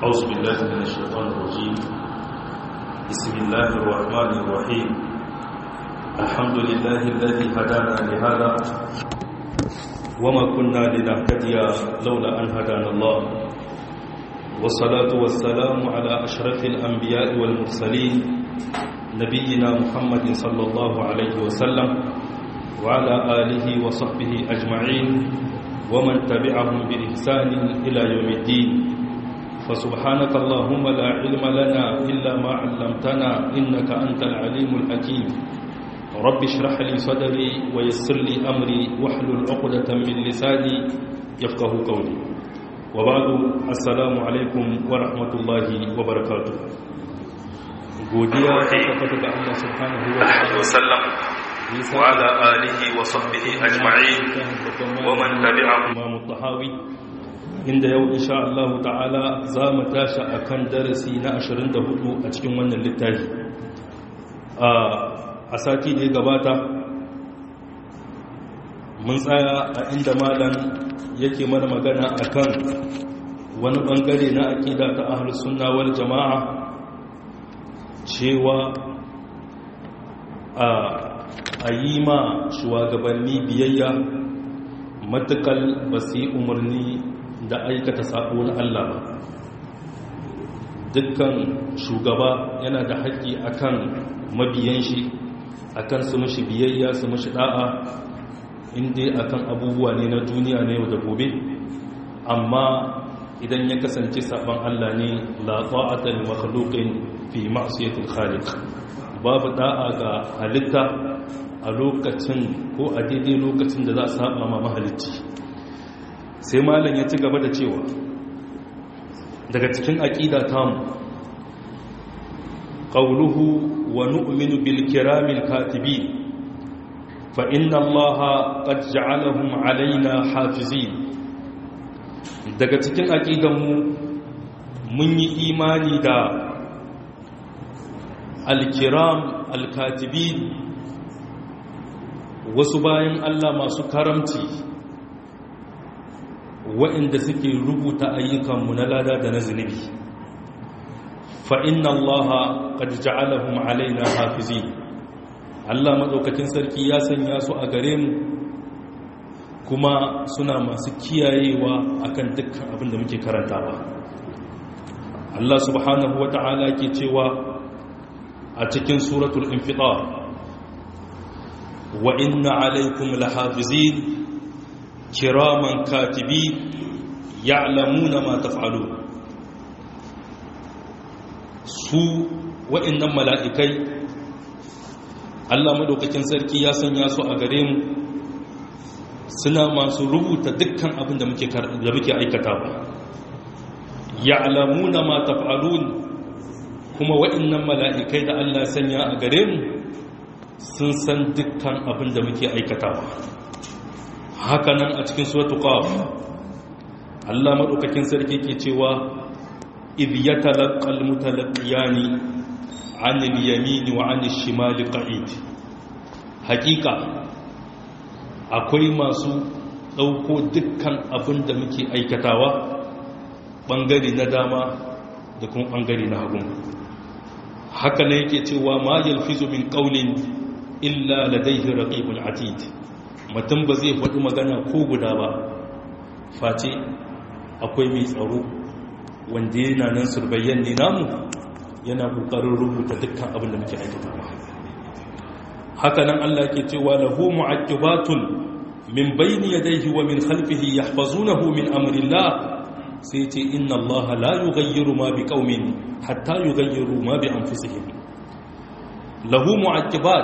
أعوذ بالله من الشيطان الرجيم بسم الله الرحمن الرحيم الحمد لله الذي هدانا لهذا وما كنا لنهتدي لولا أن هدانا الله والصلاة والسلام على أشرف الأنبياء والمرسلين نبينا محمد صلى الله عليه وسلم وعلى آله وصحبه أجمعين ومن تبعهم بإحسان إلى يوم الدين فسبحانك اللهم لا علم لنا إلا ما علمتنا إنك أنت العليم الحكيم رب اشرح لي صدري ويسر لي أمري واحلل عقدة من لساني يفقه قولي وبعد السلام عليكم ورحمة الله وبركاته godiya ta tabbata ga Allah subhanahu wa ta'ala وسلم وعلى آله وصحبه أجمعين ومن تبعهم Imam Tahawi inda yau insha Allah ta'ala za mu tashi akan darasi na 24 a cikin wannan littafi a sati da ya gabata mun tsaya a inda malam yake mana magana akan wani bangare na aqida ta ahlus sunna wal jama'a cewa a yi ma shugabanni biyayya matukal ba su yi umarni da aikata sabo na Allah ba dukkan shugaba yana da haƙƙi akan mabiyan shi akan su mashi biyayya su mashi da'a inda akan abubuwa ne na duniya na yau da gobe amma idan ya kasance saban Allah ne la ta'ata li makhluqin fi ma'siyatil khaliq babu da'a ga halitta a lokacin ko a daidai lokacin da za a saba ma mahalicci sai malam ya ci gaba da cewa daga cikin aqida tamu qawluhu wa nu'minu bil kiramil katibin fa inna allaha qad ja'alahum alaina hafizin daga cikin aqidanmu mun yi imani da alkiram alkatibin wasu bayan Allah masu karamci waɗanda suke rubuta ayyukanmu na lada da na zunubi fa inna Allah qad ja'alahum alaina hafizi Allah madaukakin sarki ya sanya su a gare mu kuma suna masu kiyayewa akan dukkan abin da muke karantawa Allah subhanahu wata'ala ke cewa a cikin suratul infitar wa inna alaikum lahafizin kiraman katibi ya'lamuna ma taf'alun su wa'annan mala'ikai Allah madaukakin sarki ya sanya su a gare mu suna masu rubuta dukkan abin da muke da muke aikatawa ya'lamuna ma taf'alun kuma waɗannan mala'ikai da Allah sanya a gare mu sun san dukkan abin da muke aikatawa hakanan a cikin suratu qaf Allah madaukakin sarki ke cewa idh yatalaqal mutalaqiyani 'anil yamin wa 'anil shimali qa'id hakika akwai masu dauko dukkan abin da muke aikatawa bangare na dama da kuma bangare na hagu haka ne yake cewa ma yalfizu min qawlin illa ladayhi raqibun atid mutum ba zai faɗi magana ko guda ba face akwai mai tsaro wanda yana nan surbayyan ne namu yana kokarin rubuta dukkan abin da muke aikatawa haka nan Allah ke cewa lahu mu'aqibatun min bayni yadayhi wa min khalfihi yahfazunahu min amrillah sai ce inna Allah la yughayyiru ma bi qaumin hatta yughayyiru ma bi anfusihim lahu mu'aqibat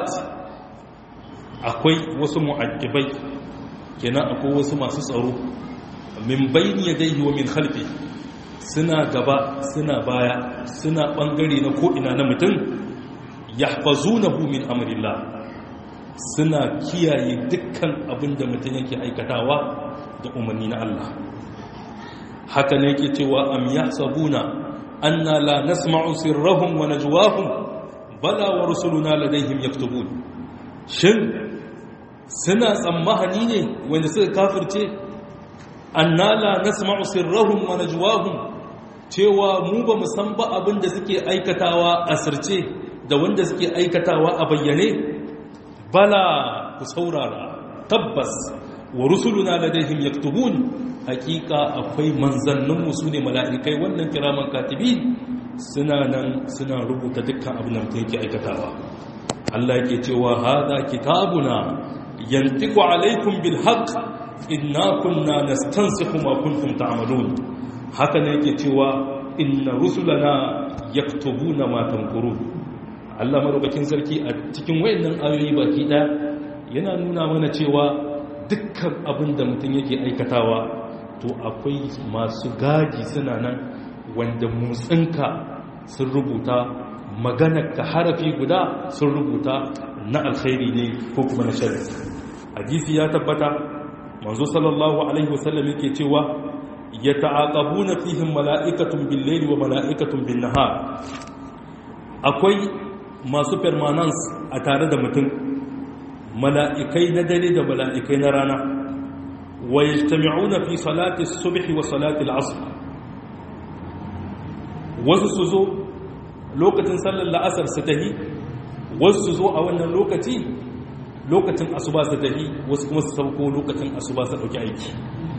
akwai wasu mu'aqibai kenan akwai wasu masu tsaro min bayni yadayhi wa min khalfi suna gaba suna baya suna bangare na ko ina na mutum yahfazunahu min amrillah suna kiyaye dukkan abin da mutum yake aikatawa da umarni na Allah haka ne yake cewa am yahsabuna anna la nasma'u sirrahum wa najwahum bala wa rusuluna ladayhim yaktubun shin suna tsammahani ne wanda suka kafirce anna la nasma'u sirrahum wa najwahum cewa mu ba mu san ba abin da suke aikatawa a sirce da wanda suke aikatawa a bayyane bala ku saurara tabbas wa rusuluna ladaihim yaktubun hakika akwai manzanninmu su ne mala'ikai wannan kiraman katibi suna nan suna rubuta dukkan abin da mutum yake aikatawa Allah yake cewa hada kitabuna yantiqu alaikum bil haqq inna kunna nastansikhu ma kuntum ta'malun haka ne yake cewa inna rusulana yaktubuna ma tanqurun Allah madaukakin sarki a cikin wayannan ayoyi baki ɗaya yana nuna mana cewa dukkan abin da mutum yake aikatawa to akwai masu gaji suna nan wanda motsinka sun rubuta ka harafi guda sun rubuta na alkhairi ne ko kuma na shari hadisi ya tabbata manzo sallallahu alaihi wasallam yake cewa ya ta'aqabuna fihim mala'ikatun bil layli wa mala'ikatun bin nahar akwai masu permanence a tare da mutum mala'ikai na dare da mala'ikai na rana wa yajtami'una fi salati subhi wa salati al-asr wasu su zo lokacin sallar la'asar su tahi wasu su zo a wannan lokaci lokacin asuba su tahi wasu kuma su sauko lokacin asuba su dauki aiki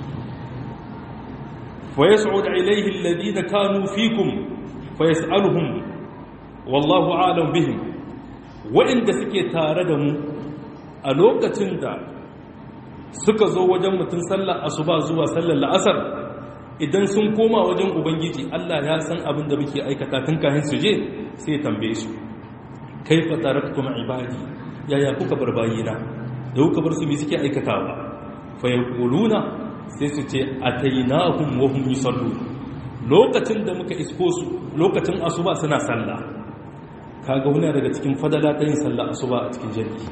fa yas'ud ilayhi alladhina kanu fikum fa yas'aluhum wallahu a'lam bihim wa'inda suke tare da mu a lokacin da suka zo wajen mutum sallar asuba zuwa sallar la'asar idan sun koma wajen ubangiji Allah ya san abin da muke aikata tun kahin su je sai ya tambaye su kaifa taraktum ibadi yaya kuka bar bayina da kuka bar su me suke aikatawa fa yaquluna sai su ce atainahum wa hum yusallun lokacin da muka isko su lokacin asuba suna sallah kaga wani daga cikin fadala ta yin sallah asuba a cikin jami'i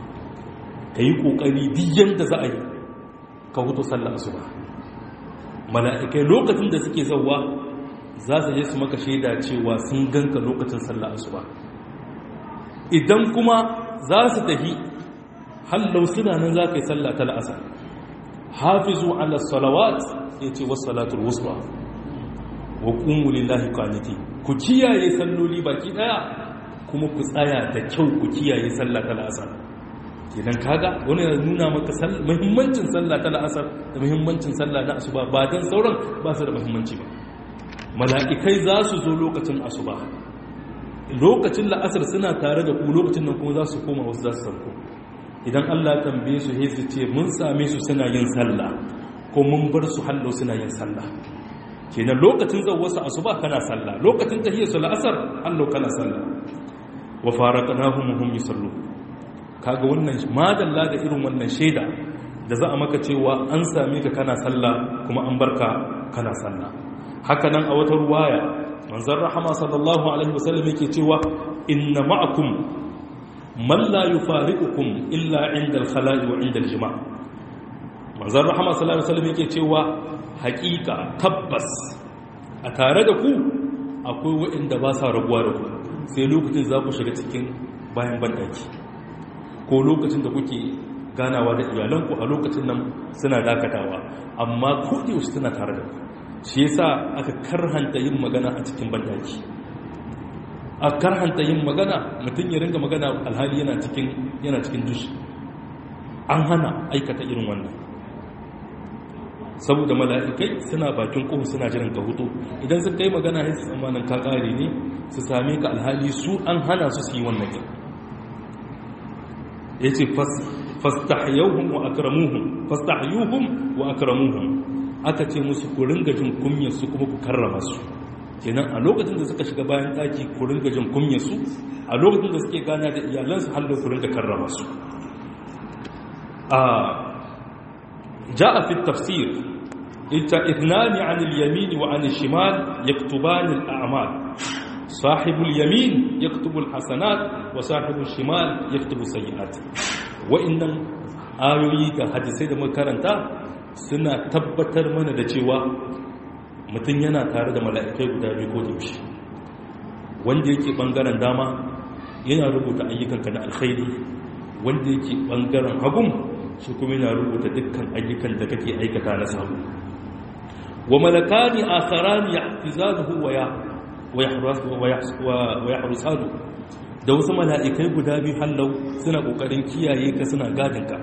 ka yi ƙoƙari diyan da za a yi ka hutu sallah asuba mala'ikai lokacin da suke zauwa za su je su maka shaida cewa sun ganka lokacin sallah asuba idan kuma za su tafi hallau suna nan za ka yi sallah ta la'asar hafizu ala salawat ya ce wasu salatul wusta wa ƙungu lillahi kwaniti ku kiyaye salloli baki ɗaya kuma ku tsaya da kyau ku kiyaye sallah ta la'asar kenan kaga wani ya nuna maka muhimmancin sallah ta la'asar da muhimmancin sallah na asuba ba dan sauran ba su da muhimmanci ba mala'ikai za su zo lokacin asuba lokacin la'asar suna tare da ku lokacin nan kuma za su koma wasu za su sauko idan Allah tambaye su sai su ce mun same su suna yin sallah ko mun bar su hallo suna yin sallah kenan lokacin wasu asuba kana sallah lokacin tahiyar su la'asar hallo kana sallah wa faraqnahum hum yusallun kaga wannan madalla da irin wannan shaida da za a maka cewa an same ka kana sallah kuma an barka kana sallah haka nan a wata ruwaya manzon rahama sallallahu alaihi wasallam yake cewa inna ma'akum man la yufariqukum illa 'inda al-khala'i wa 'inda al-jima' manzon rahama sallallahu alaihi wasallam yake cewa haƙiƙa tabbas a tare da ku akwai waɗanda ba sa rabuwa da ku sai lokacin za ku shiga cikin bayan bandaki ko lokacin da kuke ganawa da iyalanku a lokacin nan suna dakatawa amma yaushe suna tare da ku shi yasa aka karhanta yin magana a cikin bandaki a karhanta yin magana mutum ya ringa magana alhali yana cikin yana cikin dushi an hana aikata irin wannan saboda mala'ikai suna bakin kohu suna jiran ka hutu idan suka yi magana sai su tsammanin ka kare ne su same ka alhali su an hana su su yi wannan kin ya ce fastahyuhum wa akramuhum fastahyuhum wa akramuhum aka ce musu ku ringa jin kunyar su kuma ku karrama su kenan a lokacin da suka shiga bayan daki ku ringa jin kunyar su a lokacin da suke gana da iyalansu hallo ku ringa karrama su a ja'a fi tafsir ita ithnani 'an al-yamin wa 'an al-shimal yaktuban al-a'mal صاحب اليمين يكتب الحسنات وصاحب الشمال يكتب السيئات وإن ayoyi da hadisai da makaranta suna tabbatar mana da cewa mutum yana tare da mala'ikai guda biyu ko yaushe wanda yake bangaren dama yana rubuta ayyukanka na alkhairi wanda yake bangaren hagun shi kuma yana rubuta dukkan ayyukan da kake aikata na samu wa malakani akharani yahfizanuhu wa ya wa yahrusanu da wasu mala'ikai guda biyu hallau suna kokarin kiyaye ka suna gadin ka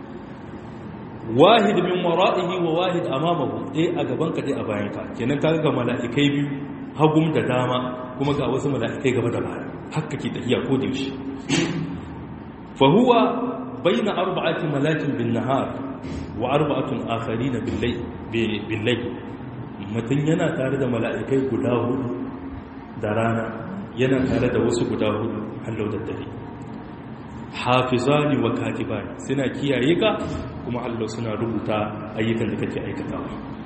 wahid min wara'ihi wa wahid amamahu dai a gaban ka dai a bayan ka kenan kaga ga mala'ikai biyu hagum da dama kuma ga wasu mala'ikai gaba da baya haka ke tafiya ko da yaushe fa huwa bayna arba'ati malakin bin nahar wa arba'atun akharin bil layl bil layl mutun yana tare da mala'ikai guda hudu da rana yana tare da wasu guda hudu hallau da dare hafizani wa katibani suna kiyaye ka kuma Allah suna rubuta ayyukan da kake aikatawa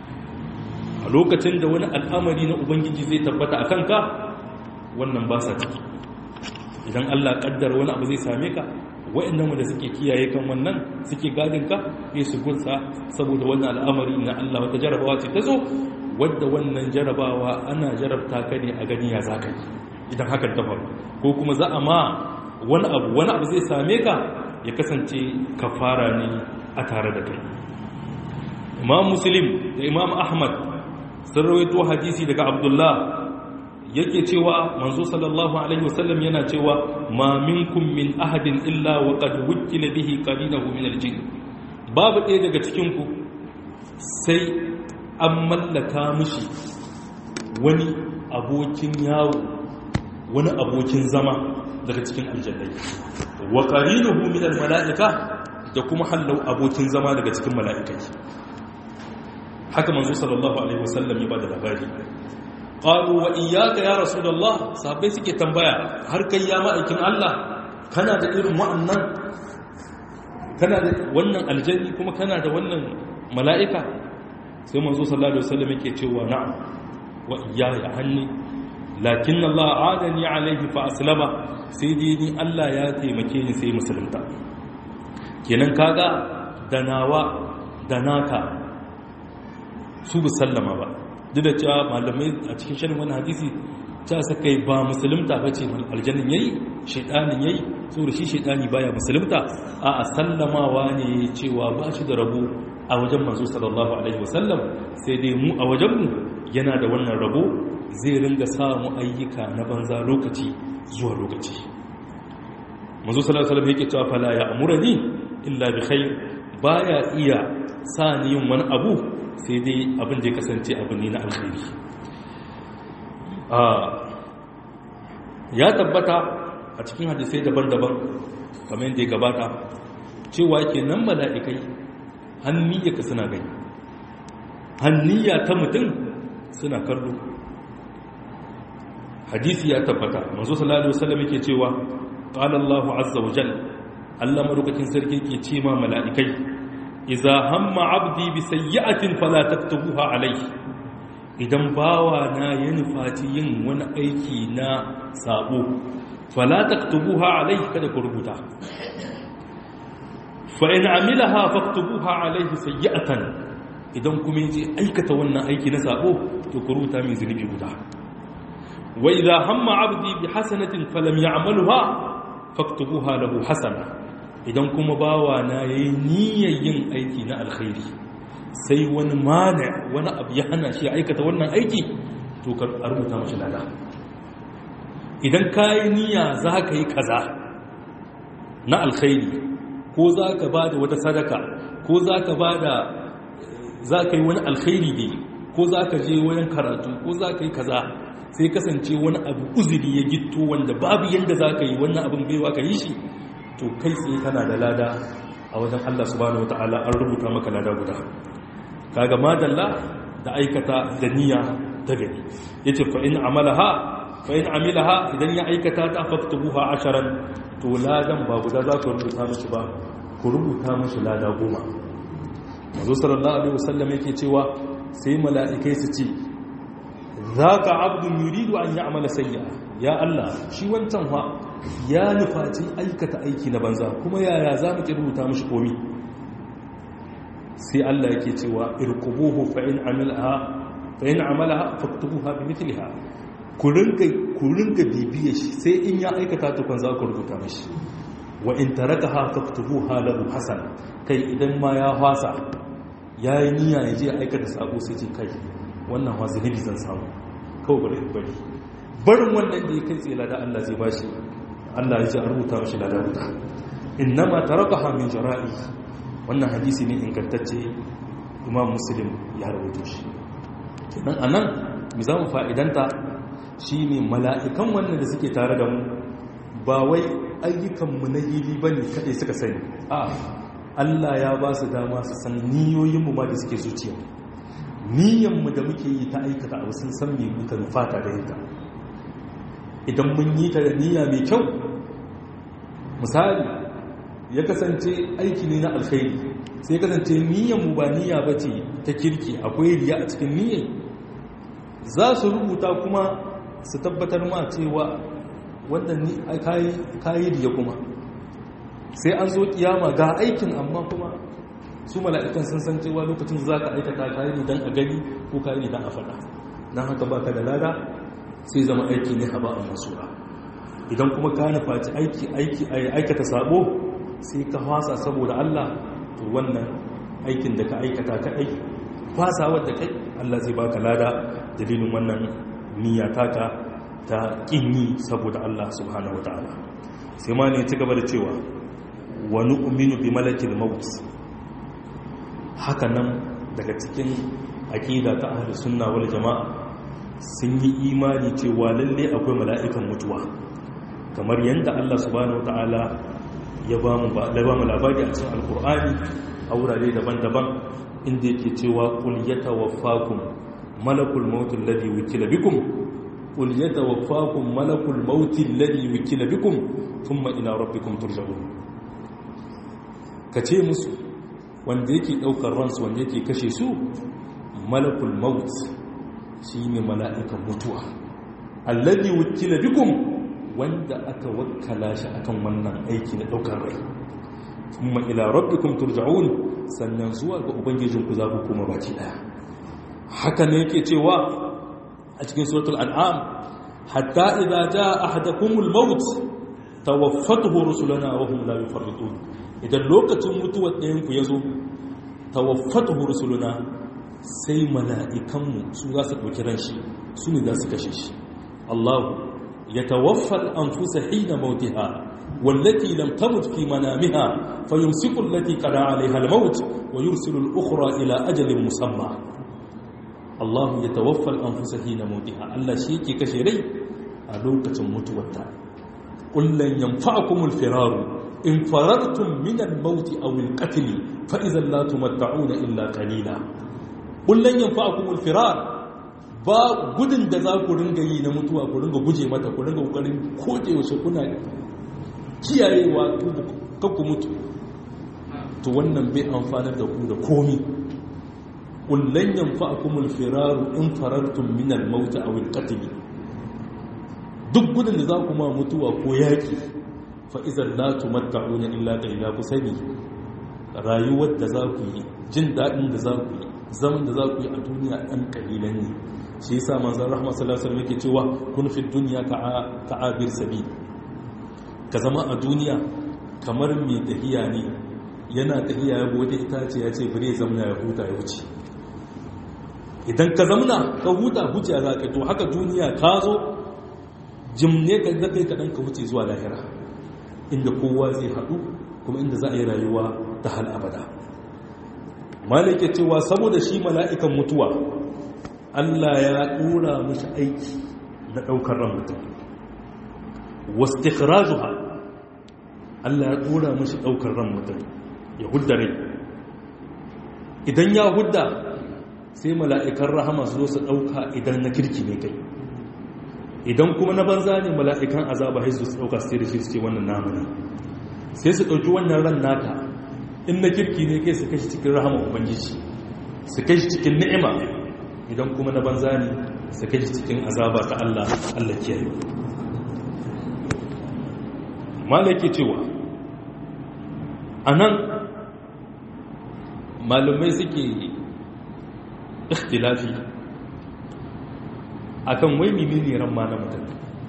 a lokacin da wani al'amari na ubangiji zai tabbata a kanka wannan ba sa ciki idan Allah kaddara wani abu zai same ka wa'annan wanda suke kiyaye kan wannan suke gadin ka sai su gunsa saboda wannan al'amari na Allah wata jarabawa ce ta zo wadda wannan jarabawa ana jarabta ka ne a gani ya za ka yi idan hakan ta faru ko kuma za a ma wani abu wani abu zai same ka ya kasance kafara ne a tare da kai imam muslim da imam ahmad sun rawaito hadisi daga abdullah yake cewa manzo sallallahu alaihi wasallam yana cewa ma minkum min ahadin illa wa qad wukila bihi qarinahu min aljin babu ɗaya daga cikin ku sai an mallaka mishi wani abokin yawo wani abokin zama daga cikin aljannai wa qarinuhu min almalaika da kuma hallau abokin zama daga cikin mala'ikai haka manzo sallallahu alaihi wasallam ya bada labari qalu wa iyyaka ya rasulullah sahabbai suke tambaya har kai ya ma'aikin Allah kana da irin wa'annan kana da wannan aljanni kuma kana da wannan mala'ika sai manzo sallallahu alaihi wasallam yake cewa na'am wa iyaya hanni lakin Allah adani alaihi fa aslama sai dai ni Allah ya taimake ni sai musulunta kenan kaga da nawa da naka su bu sallama ba duk da cewa malamai a cikin shirin wani hadisi ta saka ba musulunta ba ce aljannin yayi shaitanin yayi saboda shi shaitani baya musulunta a a sallamawa ne cewa ba shi da rabo a wajen manzo sallallahu alaihi wasallam sai dai mu a wajenmu yana da wannan rabo zai ringa samu ayyuka na banza lokaci zuwa lokaci manzo sallallahu alaihi wasallam yake cewa fala ya amurani illa bi khair baya iya sa ni yin wani abu sai dai abin da ya kasance abu ne na alkhairi ya tabbata a cikin hadisai daban-daban kamar yadda ya gabata cewa ke nan mala'ikai hanniyyaka suna gani hanniyya ta mutum suna kallo hadisi ya tabbata manzo sallallahu alaihi wasallam yake cewa qala Allahu azza wa jalla Allah madaukakin sarki ke ce ma mala'ikai idza hamma abdi bi sayyi'atin fala taktubuha alayhi idan bawa na ya nufaci yin wani aiki na sabo fala taktubuha alayhi kada ku rubuta fa in amilaha faktubuha alayhi sayyi'atan idan kuma yaje aikata wannan aiki na sabo to ku rubuta min zunubi guda wa idza hamma abdi bi hasanatin falam ya'malha faktubuha lahu hasana idan kuma bawa na yayi niyyar yin aiki na alkhairi sai wani mana wani abu ya hana shi aikata wannan aiki to ka rubuta mashi lada idan ka yi niyya za ka yi kaza na alkhairi ko za ka ba da wata sadaka ko za ka ba da za ka yi wani alkhairi ne ko za ka je wayan karatu ko za ka yi kaza sai kasance wani abu uzuri ya gitto wanda babu yadda za ka yi wannan abin baiwa ka yi shi to kai tsaye kana da lada a wajen Allah subhanahu wata'ala an rubuta maka lada guda kaga madalla da aikata da niyya ta gani yace fa in amalaha fa in amilaha idan ya aikata ta faktubuha asharan to ladan ba guda za ku rubuta mishi ba ku rubuta mishi lada goma manzo sallallahu alaihi wasallam yake cewa sai mala'ikai su ce zaka abdun yuridu an ya'mala sayyi'a ya Allah shi wancan fa ya nufaci aikata aiki na banza kuma yaya za mu ki rubuta mishi komi sai Allah yake cewa irqubuhu fa in amalaha fa in amalaha faktubuha bi mithliha ku ringa ku ringa bibiye shi sai in ya aikata ta kun za ku rubuta mishi wa in tarakaha faktubuha lahu hasan kai idan ma ya fasa yayi niyya ya je aikata sako sai ce kai wannan wa zunubi zan samu kawai bari bari barin wannan da ya kai tsaye lada Allah zai bashi Allah ya ce a rubuta mashi lada wuta innama tarakaha min jara'i wannan hadisi ne ingantacce imam muslim ya rawaito shi kenan anan mu zamu fa'idanta shine mala'ikan wannan da suke tare da mu ba wai ayyukan mu na hili bane kadai suka sani a Allah ya ba su dama su san niyoyin mu ma da suke zuciya niyyar mu da muke yi ta aikata abu sun san me muka nufata da ita idan mun yi ta da niyya mai kyau misali ya kasance aiki ne na alkhairi sai kasance mu ba niyya ba ce ta kirki akwai riya a cikin niyyar za su rubuta kuma su tabbatar ma cewa wanda ni kayi riya kuma sai an zo kiyama ga aikin amma kuma su mala'ikan sun san cewa lokacin za ka aikata kayi ne don a gani ko kayi ne don a faɗa don haka baka da lada sai zama aiki ne haba a masura idan kuma ka nufaci aiki aiki aikata sabo sai ka fasa saboda Allah to wannan aikin da ka aikata kaɗai fasawar da kai Allah zai baka lada dalilin wannan niyya taka ta kin yi saboda Allah subhanahu wataala sai ma ne ci gaba da cewa wa nu'minu bi malakil maut haka nan daga cikin aqida ta ahlus sunna wal jamaa sun yi imani cewa lalle akwai mala'ikan mutuwa kamar yadda Allah subhanahu wataala ya ba mu labari a cikin alkur'ani a wurare daban-daban inda yake cewa kul yatawaffakum malakul maut alladhi wukila bikum kul yatawaffakum malakul maut alladhi wukila bikum thumma ila rabbikum turja'un kace musu wanda yake daukar ransu wanda yake kashe su malakul maut shine mala'ikan mutuwa alladhi wukila bikum wanda aka wakkala shi akan wannan aiki na daukar rai kuma ila rabbikum turja'un sannan zuwa ga ubangijinku za ku koma baki daya haka ne yake cewa a cikin suratul an'am hatta idza jaa ahadakumul maut tawaffatuhu rusuluna wa hum la yufarritun idan lokacin mutuwar ɗayan ku yazo tawaffatuhu rusuluna sai mala'ikanmu su za su ɗauki ran shi su ne za su kashe shi Allahu يتوفى الأنفس حين موتها والتي لم تمت في منامها فيمسك التي قضى عليها الموت ويرسل الأخرى إلى أجل مسمى الله يتوفى الأنفس حين موتها الله شيكي كشري ألوكة متوتا قل لن ينفعكم الفرار إن فررتم من الموت أو القتل فإذا لا تمتعون إلا قليلا قل لن ينفعكم الفرار ba gudun da za ku ringa yi na mutuwa ku ringa guje mata ku ringa kokarin koje wasu kuna kiyayewa ku mutu to wannan bai amfanar da ku da komi kullun yanfa'akumul firaru in farartum min al-maut aw al-qatl duk gudun da za ku ma mutuwa ko yaki fa idan la tumatta'una illa qalila ku sani rayuwar da za ku yi jin dadin da za ku yi zaman da za ku yi a duniya dan kalilan ne shi yasa manzon rahma sallallahu alaihi wasallam yake cewa kun fi dunya ka'abir sabil ka zama a duniya kamar mai tahiya ne yana tahiya ya bude itace ya ce bare zamna ya huta ya wuce idan ka zamna ka huta huce za ka to haka duniya ka zo jimne ka ga kai kadan ka wuce zuwa lahira inda kowa zai haɗu kuma inda za a yi rayuwa ta hal abada malike cewa saboda shi mala'ikan mutuwa Allah ya ɗora mashi aiki na ɗaukar ran mutum wastikhrajuha Allah ya ɗora mashi ɗaukar ran mutum ya hudda rai idan ya hudda sai mala'ikan rahama su zo su ɗauka idan na kirki ne kai idan kuma na banza ne mala'ikan azaba haizu su ɗauka sai da shi su ce wannan namu ne sai su ɗauki wannan ran naka in na kirki ne kai su kashi cikin rahama ubangiji su kashi cikin ni'ima idan kuma na banza ne su kai cikin azaba ta Allah Allah kiyaye malaki cewa anan malumai suke ikhtilafi akan wai menene ran ma na mutum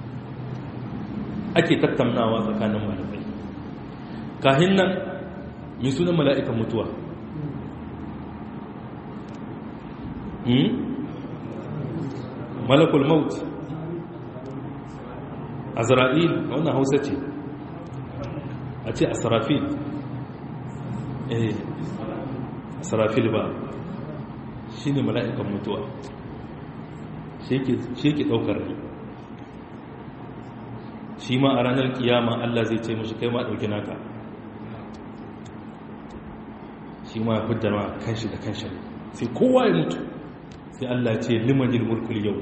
ake tattaunawa tsakanin malamai kahin nan mai sunan mala'ikan mutuwa malakul maut azra'il wannan hausa ce a ce asrafil eh asrafil ba shi ne mala'ikan mutuwa shi ke ɗaukar rai shi ma a ranar kiyama Allah zai ce mashi kai ma ɗauki naka shi ma ya fidda ma kanshi da kanshi sai kowa ya mutu sai Allah ce limanil mulkul yau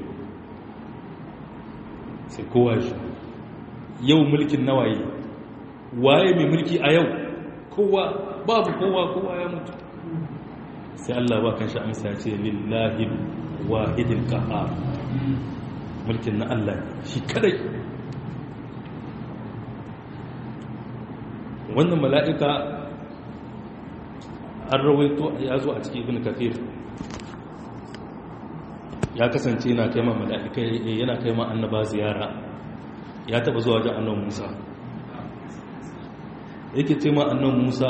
sai kowa shi yau mulkin nawaye waye mai mulki a yau kowa babu kowa kowa ya mutu sai Allah ba kanshi amsa ya ce lillahi wahidil qahar mulkin na Allah shi kadai wannan mala'ika an rawaito ya zo a cikin ibn kafir ya kasance yana kai ma mala'ikai yana kai ma annaba ziyara ya taba zuwa wajen annan musa yake ce ma annan musa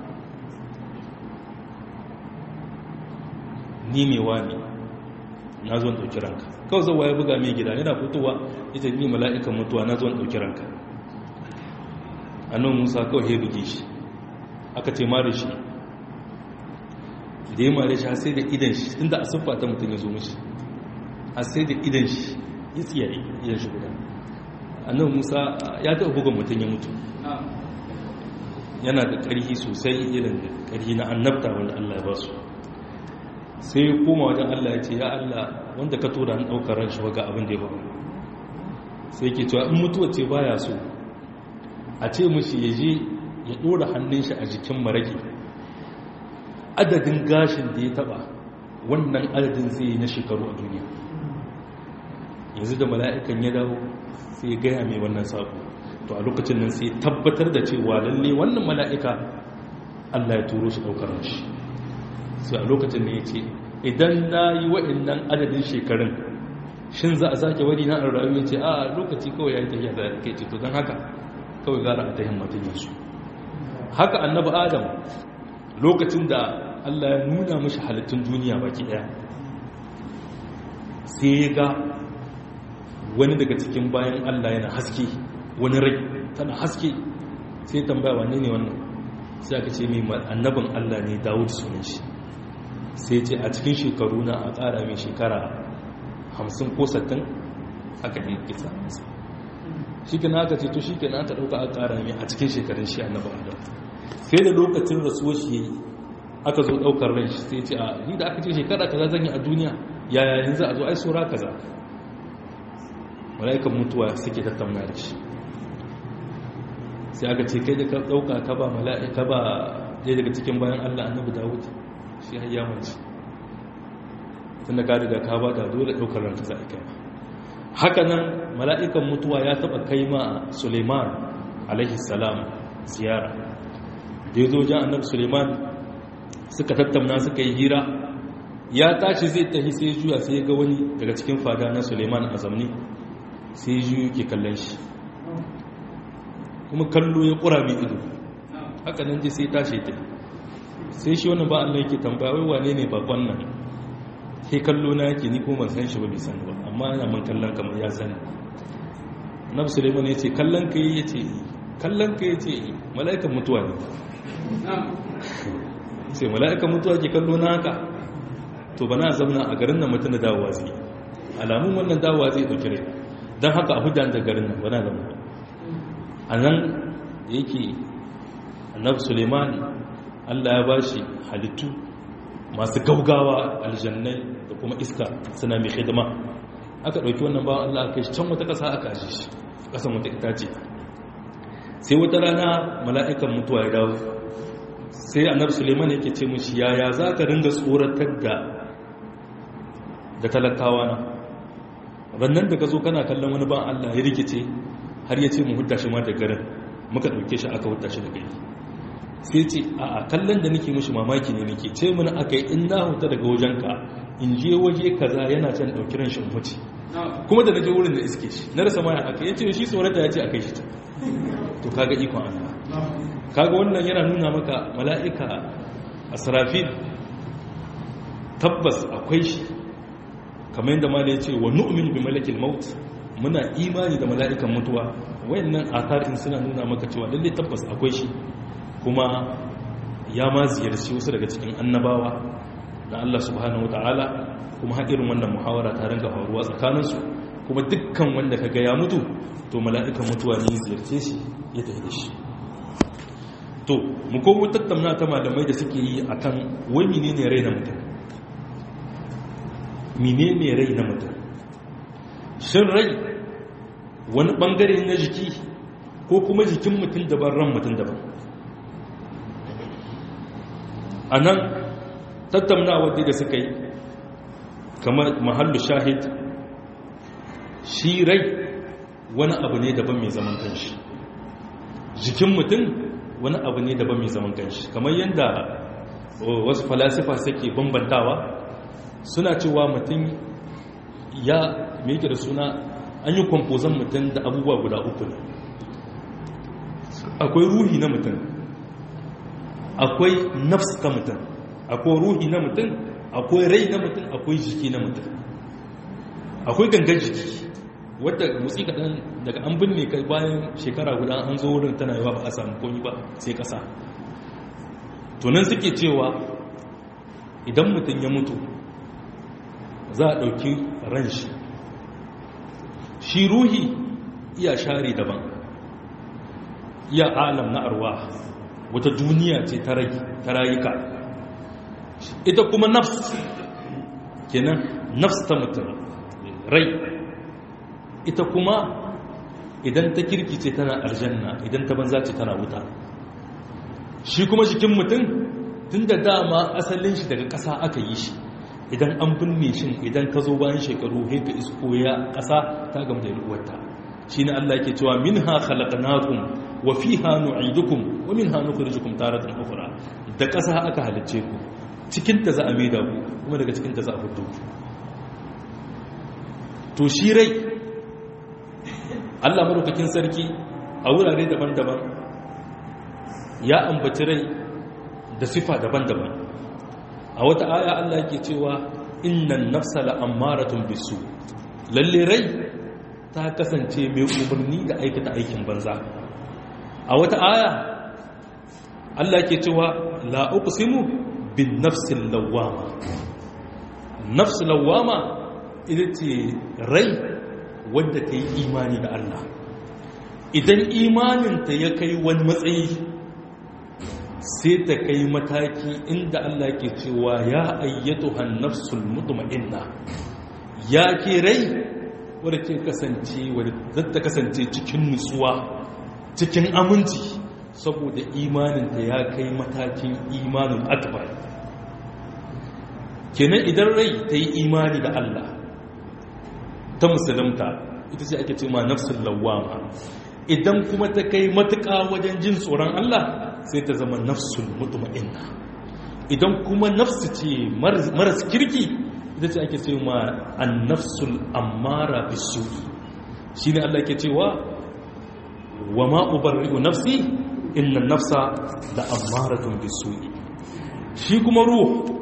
ni ne wani na zo ɗauki ranka kawai zauwa ya buga mai gida yana fitowa ita ni mala'ikan mutuwa na zo ɗauki ranka annan musa kawai ya buge shi aka ce mara shi da ya mara shi har sai da idan shi inda a siffa ta mutum ya zo mashi har sai da idan shi ya tsiyaye idan shi guda annan musa ya taɓa bugan mutum ya mutu yana da ƙarfi sosai irin da ƙarfi na annabta wanda allah ya ba su sai ya koma wajen allah ya ce ya allah wanda ka tura an ɗaukar ran shi waga abin da ya faru sai ke cewa in mutuwa ce baya so a ce mushi ya je ya ɗora hannun shi a jikin maraki adadin gashin da ya taba wannan adadin zai yi na shekaru a duniya yanzu da mala'ikan ya dawo sai ya gaya mai wannan sako to a lokacin nan sai tabbatar da cewa lalle wannan mala'ika allah ya turo shi ɗaukar shi sai a lokacin da ya ce idan na yi wa'innan adadin shekarun shin za a sake wani na an rayu ya ce a lokaci kawai ya yi tafiya da ke ce to don haka kawai gara a ta himmatin yansu haka annabi adam lokacin da allah ya nuna mashi halittun duniya baki daya sai ya ga wani daga cikin bayan allah yana haske wani rai tana haske sai tambaya wane ne wannan sai aka ce mai annabin allah ne dawud sunan shi sai ce a cikin shekaru na a ƙara mai shekara hamsin ko sattin aka yi kisa shi ke na aka ce to shi ke na aka ɗauka a ƙara mai a cikin shekarun shi annabin allah sai da lokacin rasuwar shi aka zo ɗaukar rai shi sai ce a ni da aka ce shekara kaza zan yi a duniya yaya yanzu a zo ai saura kaza mala'ikan mutuwa suke tattauna da shi sai aka ce kai da ka ɗauka ka ba mala'ika ba ɗaya daga cikin bayan allah annabi dawud shi har ya mace tunda ka riga ka ba da dole ɗaukar ranka za a kai haka nan mala'ikan mutuwa ya taɓa kai ma suleiman alaihi salam ziyara da ya zo jan annabi suleiman suka tattauna suka yi hira ya tashi zai tafi sai juya sai ga wani daga cikin fada na suleiman a zamani sai juyu ke kallon shi kuma kallo ya kura mai ido haka nan ji sai tashi ta sai shi wani ba Allah yake tambaya wai wane ne bakon nan sai kallo na yake ni kuma ban san shi ba bai san ba amma yana man kallon kamar ya sani annabi suleiman ya ce kallon ka yi ya ce kallon ka ya ce mala'ikan mutuwa ne sai mala'ikan mutuwa ke kallo na haka to ba na zauna a garin nan mutum da dawowa zai alamun wannan dawowa zai ɗauki rai don haka a hudan da garin nan ba na zama a nan yake annabi suleiman allah ya ba shi halittu masu gaugawa aljannai da kuma iska suna mai hidima aka ɗauki wannan bawan allah aka shi can wata ƙasa aka aji shi ƙasan wata itace sai wata rana mala'ikan mutuwa ya dawo sai annabi suleiman yake ce mushi yaya za ka ringa tsoratar da da talakawa na rannan da ka zo kana kallon wani ban allah ya rikice har ya ce mu hudda shi ma da garin muka ɗauke shi aka hudda shi da gari sai ce a kallon da nake mushi mamaki ne nake ce mana aka yi in na huta daga wajenka in je waje kaza yana can ɗauki ran shi mutu kuma da na je wurin da iske shi na rasa maya aka yace shi tsorata ya ce a kai shi to kaga ikon allah kaga wannan yana nuna maka mala'ika asrafil tabbas akwai shi kamar yadda ma ya ce wa nu'min bi malakil maut muna imani da mala'ikan mutuwa wayannan atharin suna nuna maka cewa lalle tabbas akwai shi kuma ya ma ziyarci wasu daga cikin annabawa da Allah subhanahu wataala kuma har irin wannan muhawara ta ringa faruwa tsakaninsu kuma dukkan wanda kaga ya mutu to mala'ikan mutuwa ne ziyarce shi ya tafi da shi to mu komo tattauna ta malamai da suke yi akan wai menene rai na mutum menene rai na mutum shin rai wani bangare na jiki ko kuma jikin mutum daban ran mutum daban a nan tattaunawa da suka yi kamar mahallu shahid shi rai wani abu ne daban mai zaman kanshi jikin mutum wani abu ne daban mai zaman kanshi kamar yadda wasu falasifa suke bambantawa suna cewa mutum ya meke da suna an yi kwamfozon mutum da abubuwa guda uku ne akwai ruhi na mutum akwai nafs ta mutum akwai ruhi na mutum akwai rai na mutum akwai jiki na mutum akwai gangan jiki wadda motsi kaɗan daga an binne kai bayan shekara guda an zo wurin tana yawa ba a samu komi ba sai ƙasa tunan suke cewa idan mutum ya mutu za a ɗauki ran shi shi ruhi iya share daban iya alam na arwa wata duniya ce ta rayuka ita kuma nafs kenan nafs ta mutum rai ita kuma idan ta kirkice tana aljanna idan ta banza ce tana wuta shi kuma jikin mutum tun da dama asalin shi daga ƙasa aka yi shi idan an binne shi idan ka zo bayan shekaru heka isko ya ƙasa ta gama da ruwarta shi ne Allah ke cewa min ha khalaqnakum wa fiha nu'idukum wa min ha nukhrijukum taratan ukhra da ƙasa aka halicce ku cikin ta za a maida ku kuma daga cikin ta za a fito ku to shi rai Allah madaukakin sarki a wurare daban-daban ya ambaci rai da sifa daban-daban a wata aya Allah ke cewa innan nafsa la'ammaratun bisu lalle rai ta kasance mai umarni da aikata aikin banza a wata aya Allah ke cewa la uqsimu bin nafsil lawwama nafs lawwama ita ce rai wadda ta yi imani da Allah idan imaninta ya kai wani matsayi sai ta kai mataki inda Allah ke cewa ya ayyatu hannafsul mutma'inna ya ke rai wadda ke kasance wadda ta kasance cikin nutsuwa cikin aminci saboda imaninta ya kai matakin imanin akbar kenan idan rai ta yi imani da Allah ta musulunta ita ce ake ce ma nafsul lawwama idan kuma ta kai matuƙa wajen jin tsoron Allah sai ta zama nafsul mutma'inna idan kuma nafsu ce maras kirki ita ce ake ce ma an-nafsul ammara bisu'i shine Allah ke cewa wa ma ubarri'u nafsi inna nafsa la ammaratun bisu'i shi kuma ruh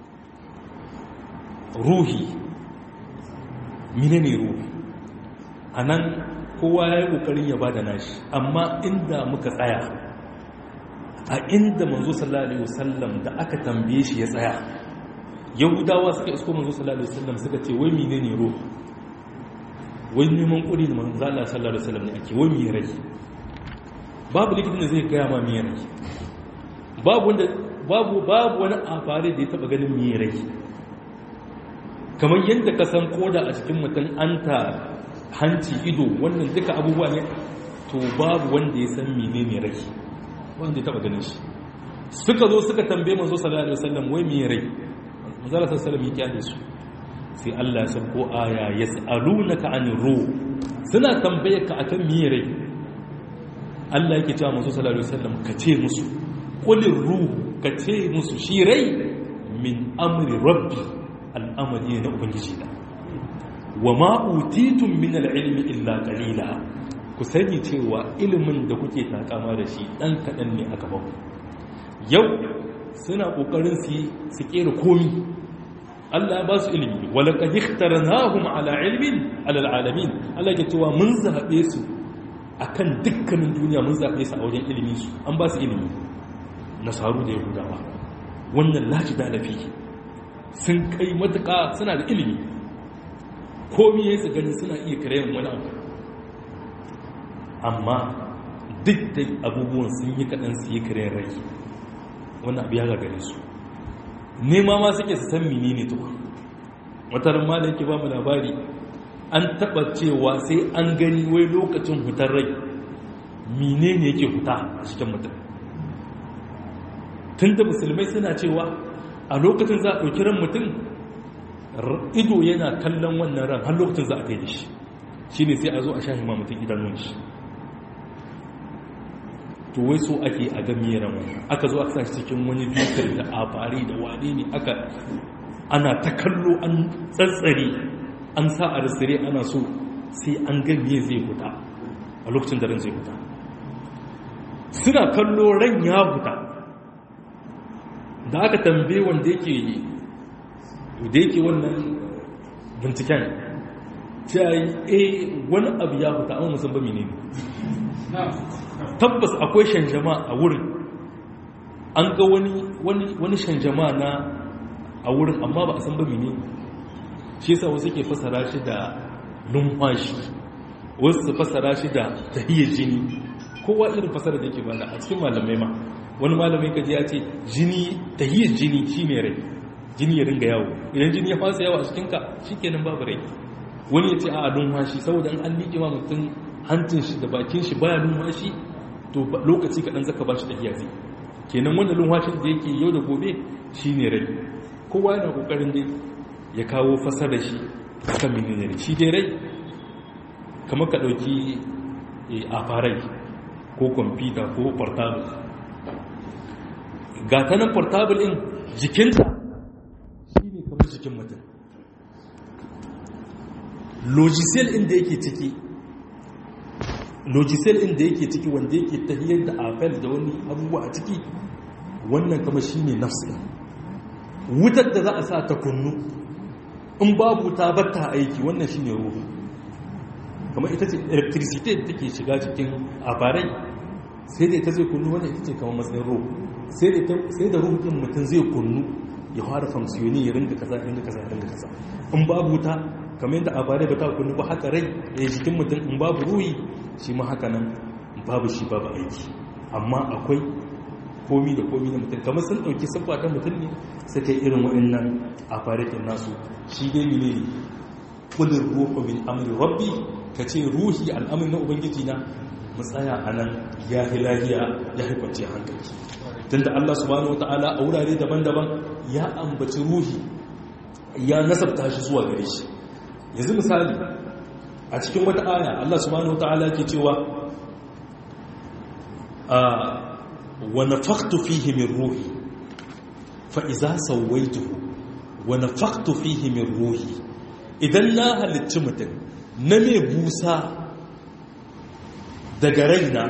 ruhi menene ruhi anan kowa ya yi ƙoƙarin ya ba da nashi amma inda muka tsaya a inda manzo sallallahu alaihi wasallam da aka tambaye shi ya tsaya yahudawa suka isko manzo sallallahu alaihi wasallam suka ce wai menene ruh wai neman ƙuri da manzo Allah sallallahu alaihi wasallam ne ake wai me rai babu likitin da zai gaya ma me rai babu wanda babu babu wani afare da ya taba ganin me rai kamar yadda ka san koda a cikin mutum anta hanci ido wannan duka abubuwa ne to babu wanda ya san menene rai wanda ya taba ganin shi suka zo suka tambaye manzo sallallahu alaihi wasallam wai me rai manzo sallallahu alaihi wasallam ya kyale su sai Allah ya sako aya yas'alunaka anir ruh suna tambaye ka akan me rai Allah yake cewa manzo sallallahu alaihi wasallam ka ce musu qulir ruh ka ce musu shi rai min amri rabbi al'amari na ubangiji na wa ma'utitun min al'ilmi illa qalila ku sani cewa ilimin da kuke takama da shi dan kaɗan ne aka ba yau suna ƙoƙarin su su ƙera komi Allah ya ba su ilimi wala qad ikhtarnahum ala ilmin ala alamin Allah ya cewa mun zabe su akan dukkanin duniya mun zabe su a wajen ilimi su an ba su ilimi nasaru da yahudawa wannan laji da lafi sun kai matuƙa suna da ilimi komi ya ganin suna iya kirayen wani abu amma duk da abubuwan sun yi kaɗan su yi kirayen rai wannan abu ya gagare su nema ma suke su san mini ne tuwa wataran ma da yake ba mu labari an taɓa cewa sai an gani wai lokacin hutar rai mine ne yake huta a cikin mutum tun da musulmai suna cewa a lokacin za a ɗauki ran mutum ido yana kallon wannan ran har lokacin za a kai da shi shi ne sai a zo a sha hima mutum idanun shi to wai so ake a ga ran wannan aka zo aka sashi cikin wani bitar da afari da wane ne aka ana ta kallo an tsatsare an sa a risire ana so sai an ga me zai huta a lokacin da ran zai huta suna kallo ran ya huta da aka tambaye wanda yake da yake wannan binciken cewa eh wani abu ya huta amma musan ba menene tabbas akwai shanjama a wurin an ga wani wani wani shanjama na a wurin amma ba a san ba menene shi yasa wasu ke fasara shi da numfashi wasu su fasara shi da tahiyyar jini kowa irin fasara da yake bada a cikin malamai ma wani malamai kaji ya ce jini tahiyyar jini shi ne rai jini ya ringa yawo idan jini ya fasa yawo a cikinka shi kenan babu rai wani ya ce a numfashi saboda an liƙe ma mutum hancin shi da bakin shi baya numfashi to lokaci kaɗan zaka ba shi tahiyya zai kenan wannan numfashin da yake yau da gobe shi ne rai kowa yana ƙoƙarin dai ya kawo fasara shi kan menene rai shi dai rai kamar ka ɗauki a farai ko kwamfuta ko portable ga ta nan portable ɗin jikinta shi ne kamar jikin mutum logicel ɗin da yake ciki logicel ɗin da yake ciki wanda yake tahiyar da afel da wani abubuwa a ciki wannan kama shi ne nafsu ɗin wutar da za a sa ta kunnu in babu ta batta aiki wannan shi ne ruhu kamar ita ce electricity da take shiga cikin abarai sai da ita zai kunnu wannan ita ce kamar matsayin ruhu sai da ruhu ɗin mutum zai kunnu ya fara famsiyoni ya ringa kaza ya ringa kaza ya ringa kaza in babu ta kamar yadda abarai ba ta kunnu ba haka rai ya jikin mutum in babu ruhi shi ma haka nan babu shi babu aiki amma akwai komi da komi na mutum kamar sun ɗauki siffa ta mutum ne suka yi irin waɗannan afarikin nasu shi dai ne ne kulin ruhu min amri rabbi ka ce ruhi al'amri na ubangiji na mu tsaya a nan ya fi lahiya ya fi kwanciyar hankali tunda Allah subhanahu wata'ala a wurare daban-daban ya ambaci ruhi ya nasabta shi zuwa gare shi yanzu misali a cikin wata aya Allah subhanahu wata'ala ke cewa wa nafaqtu fihi min ruhi fa idza sawaituhu wa nafaqtu fihi min ruhi idan na halicci mutum na mai busa daga raina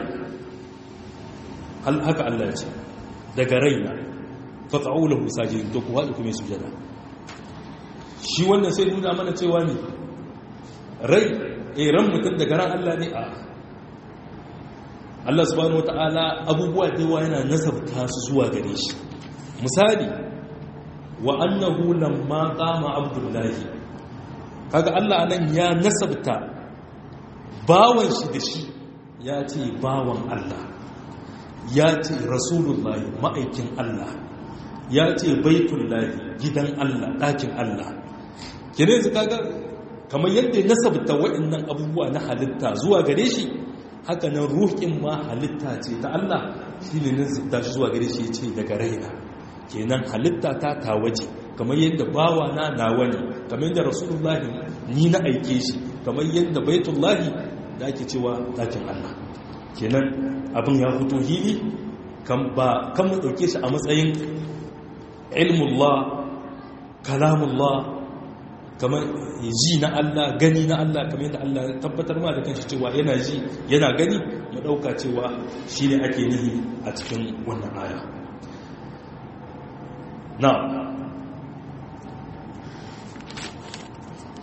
haka Allah ya ce daga raina fata'u lahu sajidin to ku haɗu kuma sujada shi wannan sai nuna mana cewa ne rai eh ran mutum daga ran Allah ne a Allah subhanahu wata'ala abubuwa da yawa yana nasabta su zuwa gare shi misali wa annahu lamma qama abdullahi kaga Allah anan ya nasabta bawan shi da shi ya ce bawan Allah ya ce rasulullahi ma'aikin Allah ya ce baitullahi gidan Allah ɗakin Allah kire su kaga kamar yadda ya nasabta waɗannan abubuwa na halitta zuwa gare shi haka nan ruhin ma halitta ce ta Allah shi ne nasabta shi zuwa gare shi ya ce daga raina kenan halitta ta tawaje kamar yadda bawa na nawa ne kamar yadda rasulullahi ni na aike shi kamar yadda baitullahi da ake cewa ɗakin Allah kenan abin ya fito hili kan ba kan mu dauke shi a matsayin ilmullah kalamullah kamar ji na Allah gani na Allah kamar yadda Allah ya tabbatar ma da kanshi cewa yana ji yana gani mu dauka cewa shi ne ake nihi a cikin wannan aya na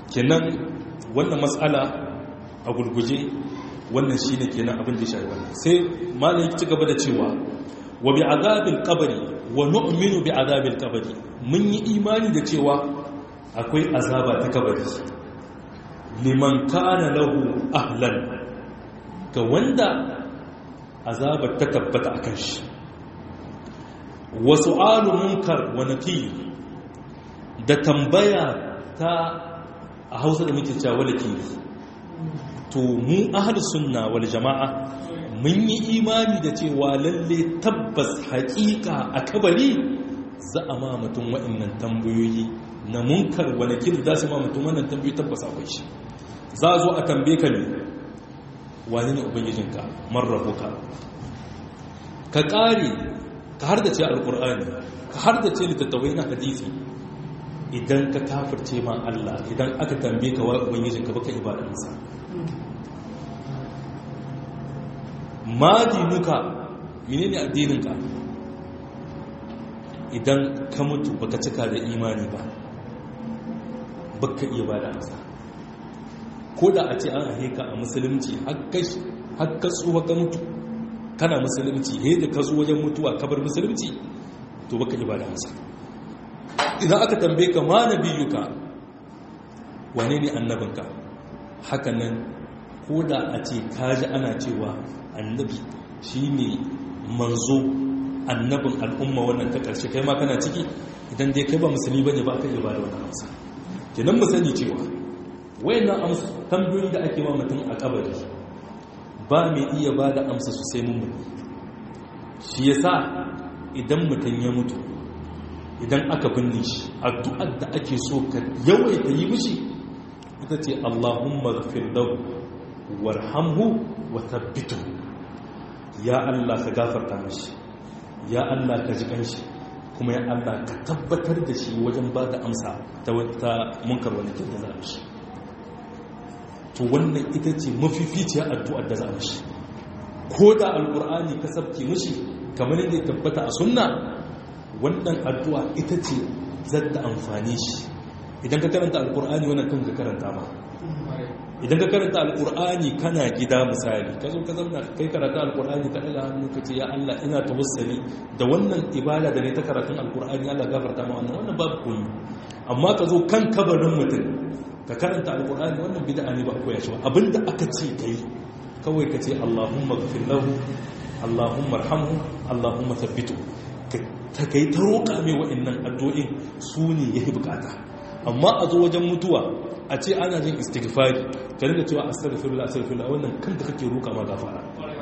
kenan wannan matsala a gurguje wannan shine kenan abin da shi wannan sai malam ya ci gaba da cewa wa bi azabil qabri wa nu'minu bi azabil qabri mun yi imani da cewa akwai azaba ta kabari liman kana lahu ahlan ga wanda azabar ta tabbata akan shi wa su'alu munkar wa nakir da tambaya ta a Hausa da muke cewa nakir to mu ahlus sunna wal jama'a mun yi imani da cewa lalle tabbas haƙiƙa a kabari za a ma mutum waɗannan tambayoyi na munkar wani kiri za su ma mutum wannan tambayoyi tabbas akwai shi za a zo a tambaye ka ne wani ne ubangijinka marrabuka ka ƙare ka har da ce alƙur'ani ka har da ce littattafai na hadisi idan ka kafirce ma Allah idan aka tambaye ka wa ubangijinka baka ibadansa ma dinuka menene addininka idan ka mutu baka cika da imani ba baka iya ba da amsa ko da a ce an ahe ka a musulunci har ka tsuwa ka mutu kana musulunci he da ka zo wajen mutuwa kabar musulunci to baka iya ba da amsa idan aka tambaye ka ma nabiyuka wane ne annabinka hakanan ko da a ce kaji ana cewa annabi shi ne manzo annabin al'umma wannan ta ƙarshe kai ma kana ciki idan dai kai ba musulmi ba ne ba aka iya ba da wannan amsa kenan mu sani cewa wayannan amsa tambayoyi da ake wa mutum a kabari ba mai iya ba da amsa su sai mun shi yasa idan mutum ya mutu idan aka binne shi addu'ar da ake so ka yawaita yi mishi ita ce Allahumma ghfir lahu warhamhu wa thabbitu ya Allah ka gafarta mashi ya Allah ka ji kanshi kuma ya Allah ka tabbatar da shi wajen ba da amsa ta wata munkar wani kin da za a shi to wannan ita ce mafificiyar addu'ar da za a shi ko da alkur'ani ka sabke mishi kamar yadda ya tabbata a sunna wannan addu'a ita ce zata amfani shi idan ka karanta alkur'ani wannan kan ka karanta ma idan ka karanta alkur'ani kana gida misali ka zo ka zauna kai karanta alkur'ani ka daga hannu ka ce ya Allah ina tawassali da wannan ibada da ne ta karatun alkur'ani Allah gafarta ma wannan wannan babu koyi amma ka zo kan kabarin mutum ka karanta alkur'ani wannan bid'a ne ba a koya shi ba abinda aka ce kai kawai ka ce Allahumma ghfir lahu Allahumma arhamhu Allahumma thabbitu ta kai ta roƙa mai wa'annan addu'o'in su ne yayi bukata amma a zo wajen mutuwa a ce ana jin istighfari ka rinka cewa astaghfirullah astaghfirullah wannan kanta kake roƙa ma gafara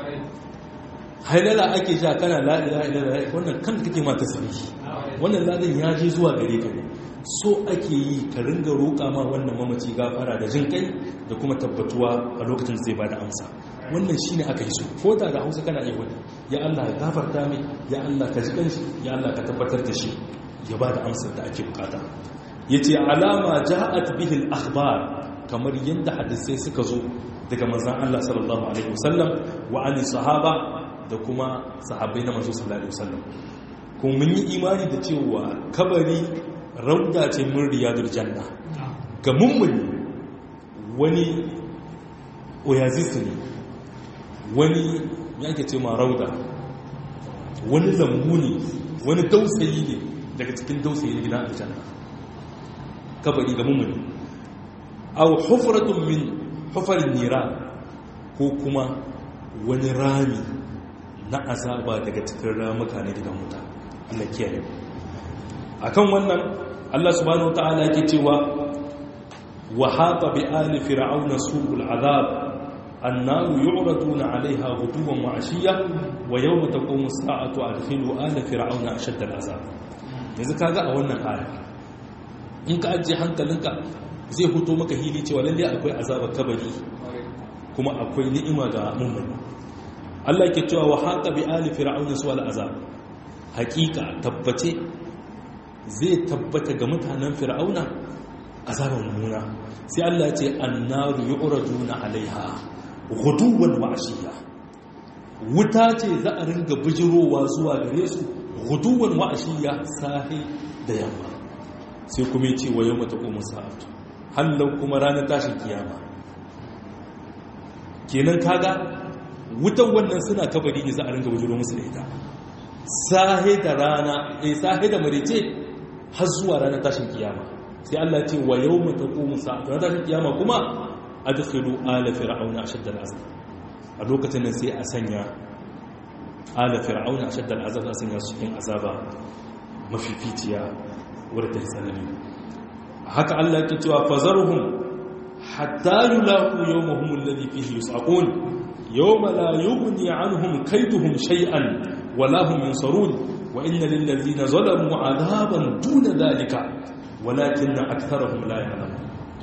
halala ake sha kana la ilaha illallah wannan kanta kake ma tasbihi wannan ladan ya je zuwa gare ka ne so ake yi ka ringa roƙa ma wannan mamaci gafara da jin kai da kuma tabbatuwa a lokacin zai bada amsa wannan shine aka yi so ko da da Hausa kana iya wani ya Allah ya gafarta mai ya Allah ka ji kanshi ya Allah ka tabbatar da shi ya bada amsar da ake bukata yace alama ja'at bihi al-akhbar kamar yadda hadisai suka zo daga manzon Allah sallallahu alaihi wasallam wa ali sahaba da kuma sahabbai na manzo sallallahu alaihi wasallam kuma mun yi imani da cewa kabari rauda ce mun riyadul janna ga mummuni wani oasis ne wani yake ce ma rauda wani lambu ne wani dausayi ne daga cikin dausayi na gidan aljanna kabari ga mummuni aw hufratun min hufarin nira ko kuma wani rami na azaba daga cikin ramuka na gidan wuta Allah kiyaye akan wannan Allah subhanahu wataala yake cewa wa haqa bi ali fir'auna su'ul azab annaru yu'raduna 'alayha ghuduwan wa 'ashiyya wa yawma taqumu as-sa'atu adkhilu ala fir'auna ashadda al-azab yanzu kaga a wannan aya in ka ajiye hankalinka zai fito maka hili cewa lalle akwai azabar kabari kuma akwai ni'ima ga mummuni Allah yake cewa wa haqa bi ali fir'auna su'al azab hakika tabbace zai tabbata ga mutanen fir'auna azabar mummuna sai Allah ce annaru yu'raduna alaiha ghuduwan wa ashiya wuta ce za a ringa bijirowa zuwa gare su ghuduwan wa ashiya sahi da yamma sai kuma ce wa yawma taqumu sa'atu hallau kuma ranar tashin kiyama kenan kaga wutan wannan suna kabari ne za a ringa bujiro musu da ita sahe da rana eh sahe da marece har zuwa ranar tashin kiyama sai Allah ce wa yawma taqumu sa'atu ranar tashin kiyama kuma adkhilu ala fir'auna ashadda al'azab a lokacin nan sai a sanya ala fir'auna ashadda al'azab a sanya su cikin azaba mafificiya wadda ta tsanani haka Allah ke cewa fazarhum hatta yulaqu yawmahum alladhi fihi yus'aqun yawma la yughni anhum kayduhum shay'an wala hum yunsarun wa inna lil ladhina zalamu 'adaban duna dhalika walakinna aktharuhum la ya'lamun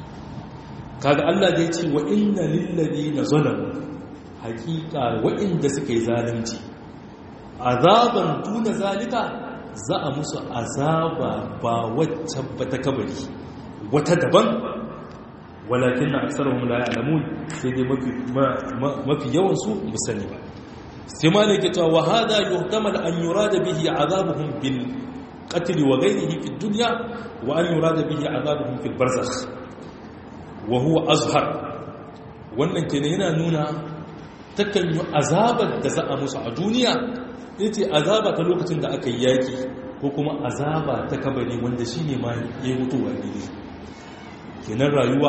kaga Allah da yace wa inna lil ladhina zalamu haqiqa wa'inda suka yi zalunci azaban duna zalika za a musu azaba ba wacce ba ta kabari wata daban walakin na aksarahum la ya'lamun sai dai mafi yawan su musani ba sai malai ke cewa hada yuhtamal an yurada bihi azabuhum bil qatl wa ghayrihi fi dunya wa an yurada bihi azabuhum fil barzakh wa huwa azhar wannan kenan yana nuna takan yi azabar da za a musu a duniya yace azaba ta lokacin da aka yi yaki ko kuma azaba ta kabari wanda shine ma ya mutuwa ne kenan rayuwa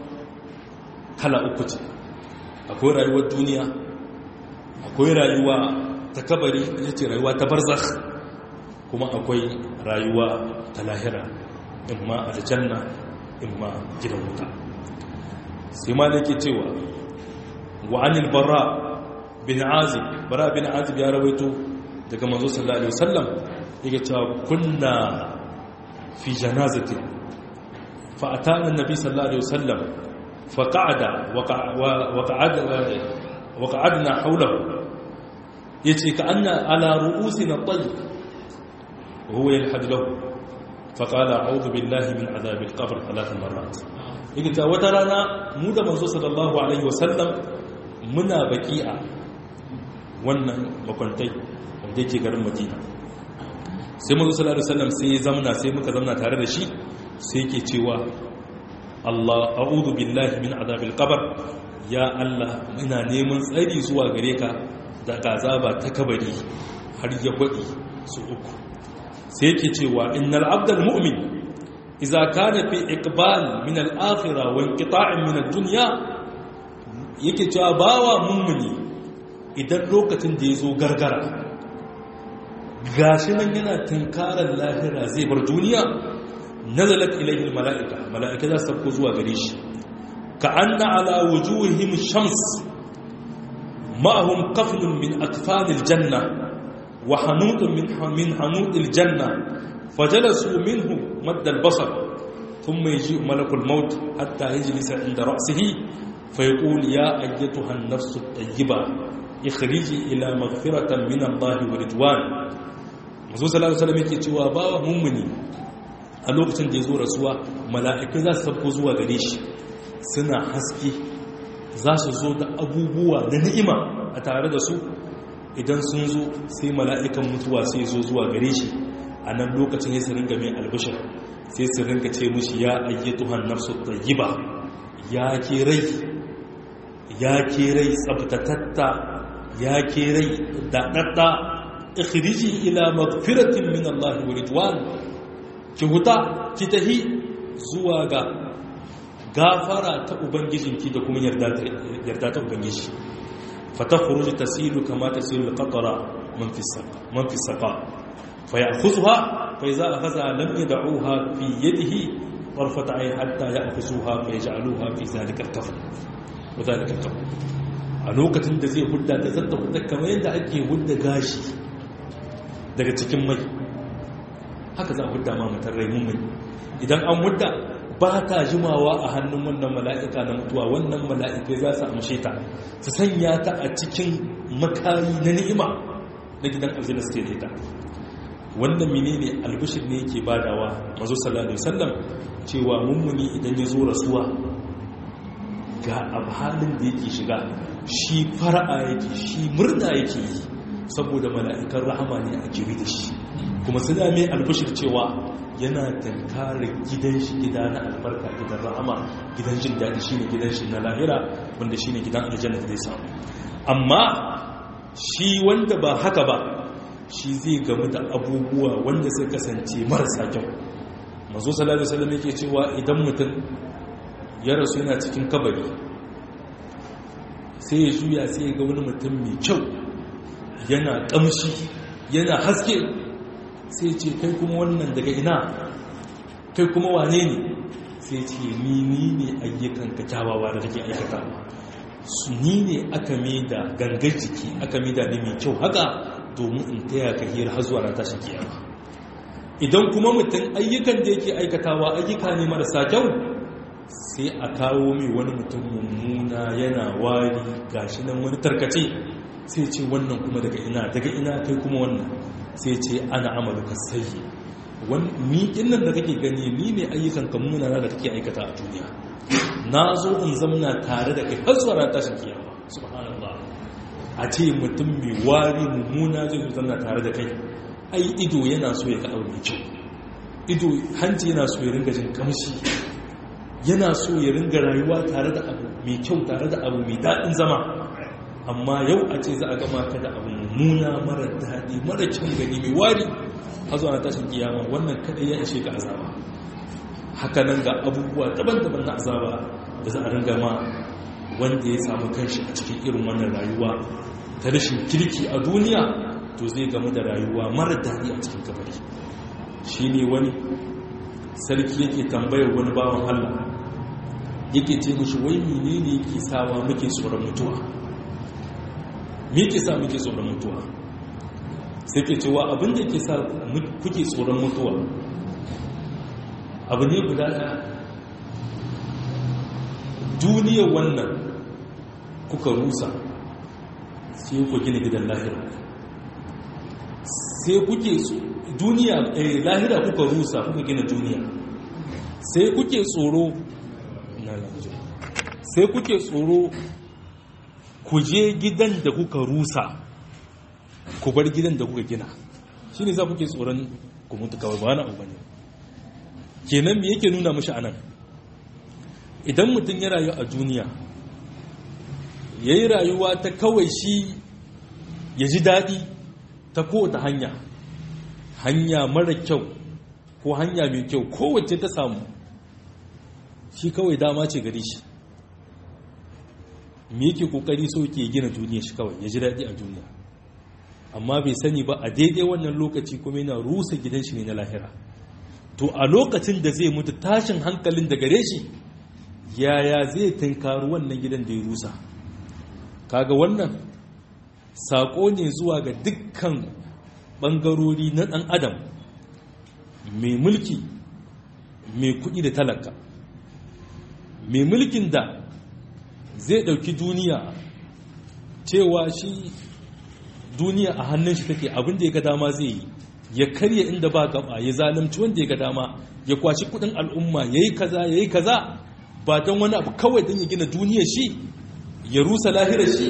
kala uku ce akwai rayuwar duniya akwai rayuwa ta kabari ita ce rayuwa ta barzakh kuma akwai rayuwa ta lahira imma aljanna imma gidan wuta sai ma nake cewa wa anil bara bin azib bara bin azib ya rawaito daga manzo sallallahu alaihi wasallam yake cewa kunna fi janazatin fa atana annabi sallallahu alaihi wasallam fa qa'ada wa qa'ada wa qa'adna hawlahu yace ka anna ala ru'usina tayyib wa huwa yalhad lahu fa qala a'udhu billahi min adhab al-qabr thalath marrat yake ta wata rana mu da manzo sallallahu alaihi wasallam muna baki'a wannan makwantai wanda yake garin madina sai mazu sallallahu alaihi wasallam sai ya zamna sai muka zamna tare da shi sai yake cewa Allah a'udhu billahi min azabil qabr ya Allah ina neman tsari zuwa gare ka daga azaba ta kabari har ya gwadi su uku sai yake cewa innal abdal mu'min idza kana fi iqbal min al-akhirah wa inqita'in min ad-dunya yake cewa bawa mummuni idan lokacin da ya zo gargara gashi nan yana tunkarar lahira zai bar duniya nazalat ilayhi mala'ika mala'ika za su tafko zuwa gare shi ka anna ala wujuhihim shams ma'ahum qaflun min akfanil janna wa hanutun min min hanutil janna fajalasu minhu madda al-basar thumma yaji malakul maut hatta yajlisa inda ra'sihi فيقول يا أيتها النفس الطيبة اخرجي إلى مغفرة من الله ورضوان mazu sallallahu alaihi wasallam yake cewa bawa mummuni a lokacin da ya zo rasuwa mala'iku za su sabko zuwa gare shi suna haske za su zo da abubuwa na ni'ima a tare da su idan sun zo sai mala'ikan mutuwa sai zo zuwa gare shi a nan lokacin ya su ringa mai albishir sai su ringa ce mushi ya ayyatuhan nafsu tayyiba ya ke rai ya ke rai tsabtatatta ya ke rai daɗaɗɗa ikhriji ila magfiratin min Allah wa ridwan ki huta ki tahi zuwa ga gafara ta ubangijinki da kuma yarda yarda ta ubangiji fatakhruju tasilu kama tasilu alqatra man fi saqa man fi saqa fayakhudha fa idza akhadha lam yad'uha fi yadihi طرفة عين حتى يأخذوها فيجعلوها في ذلك الكفن وذلك الكفن a lokacin da zai hudda ta zanta hudda kamar yadda ake hudda gashi daga cikin mai haka za a hudda ma mutar rai mummuni idan an hudda ba ta jimawa a hannun wannan mala'ika na mutuwa wannan mala'ikai za su amshe ta su sanya ta a cikin makari na ni'ima na gidan aljanna suke da ita wannan menene albishir ne yake badawa mazo sallallahu alaihi wasallam cewa mummuni idan ya zo rasuwa ga abhalin da yake shiga shi fara'a yake shi murna yake yi saboda mala'ikan rahama ne a kiri da shi kuma suna mai albishir cewa yana tankarar gidan shi gida na albarka gidan rahama gidan jin daɗi shine gidan shi na lahira wanda shine gidan aljanna da zai samu amma shi wanda ba haka ba shi zai gamu da abubuwa wanda sai kasance marasa kyau mazo sallallahu alaihi wasallam yake cewa idan mutum ya rasu yana cikin kabari sai ya juya sai ya ga wani mutum mai kyau yana kamshi yana haske sai ce kai kuma wannan daga ina kai kuma wane ne sai ce ni ni ne ayyukan ka kyawawa da kake aikata su ni ne aka mai da gangar jiki aka mai da ni mai kyau haka domin in taya ka hira har zuwa ran tashin kiyama idan kuma mutum ayyukan da yake aikatawa ayyuka ne marasa kyau sai a kawo mai wani mutum mummuna yana wari gashi nan wani tarkace sai ce wannan kuma daga ina daga ina kai kuma wannan sai ce ana amaluka sayyi ni innan da kake gani ni ne ayyukan ka munana da kake aikata a duniya na zo in zamna tare da kai har zuwa ran tashin kiyama subhanallah a ce mutum mai wari mummuna zai zo zamna tare da kai ai ido yana so ya ga abu mai kyau ido hanci yana so ya ringa jin kamshi yana so ya ringa rayuwa tare da abu mai kyau tare da abu mai daɗin zama amma yau a ce za a gama ka da abu mummuna mara daɗi mara kyan gani mai wari a zuwa na tashin kiyama wannan kaɗai ya ishe ka azaba haka nan ga abubuwa daban-daban na azaba da za a ringa ma wanda ya samu kanshi a cikin irin wannan rayuwa ta rashin kirki a duniya to zai gamu da rayuwa mara daɗi a cikin kabari shi ne wani sarki yake tambayar wani bawan allah yake ce mushi wai menene yake sawa muke tsoron mutuwa me ke sa muke tsoron mutuwa sai ke cewa abin da ke sa kuke tsoron mutuwa abu ne guda ɗaya duniyar wannan kuka rusa sai ku gina gidan lahira sai kuke duniya lahira kuka rusa kuka gina duniya sai kuke tsoro sai kuke tsoro ku je gidan da kuka rusa ku bar gidan da kuka gina shi ne za kuke tsoron ku mutu kawai ba wani abu ne kenan me yake nuna mashi anan idan mutum ya rayu a duniya ya yi rayuwa ta kawai shi ya ji daɗi ta kowace hanya hanya mara kyau ko hanya mai kyau kowace ta samu shi kawai dama ce gari shi me yake kokari so ke gina duniya shi kawai ya ji daɗi a duniya amma bai sani ba a daidai wannan lokaci kuma yana rusa gidan shi ne na lahira to a lokacin da zai mutu tashin hankalin da gare shi yaya zai tunkaru wannan gidan da ya rusa kaga wannan saƙo ne zuwa ga dukkan ɓangarori na ɗan adam mai mulki mai kuɗi da talaka mai mulkin da zai ɗauki duniya cewa shi duniya a hannun shi take abin da ya ga dama zai yi ya karya inda ba gaba ya zalunci wanda ya ga dama ya kwashi kudin al'umma ya yi kaza ya yi kaza ba don wani abu kawai don ya gina duniya shi ya rusa lahirar shi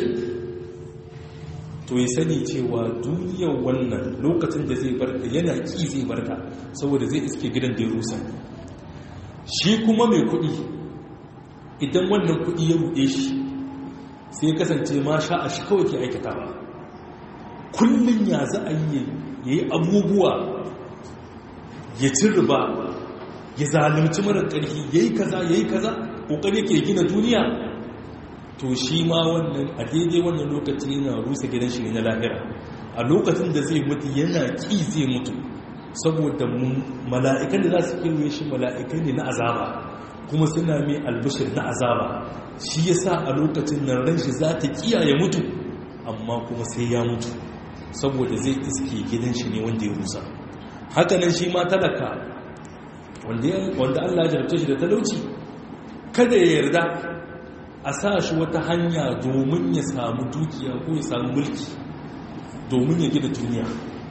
to ya sani cewa duniyar wannan lokacin da zai barta yana ki zai barta saboda zai iske gidan da ya rusa shi kuma mai kudi idan wannan kudi ya ruɗe shi sai ya kasance ma sha a shi kawai ke aikatawa kullum ya za a yi ya yi abubuwa ya ci riba ya zalunci marar ƙarfi ya yi kaza ya yi kaza ƙoƙari ke gina duniya to shi ma wannan a daidai wannan lokaci yana rusa gidan shi na lahira a lokacin da zai mutu yana ƙi zai mutu saboda mala'ikan da za su kirwe shi mala'ikai ne na azaba kuma suna mai albishir na azaba shi ya sa a lokacin nan ran shi za ta kiyaye mutu amma kuma sai ya mutu saboda zai iske gidan shi ne wanda ya rusa hakanan shi ma talaka wanda Allah ya jarabta shi da talauci kada ya yarda a sa shi wata hanya domin ya samu dukiya ko ya samu mulki domin ya gida duniya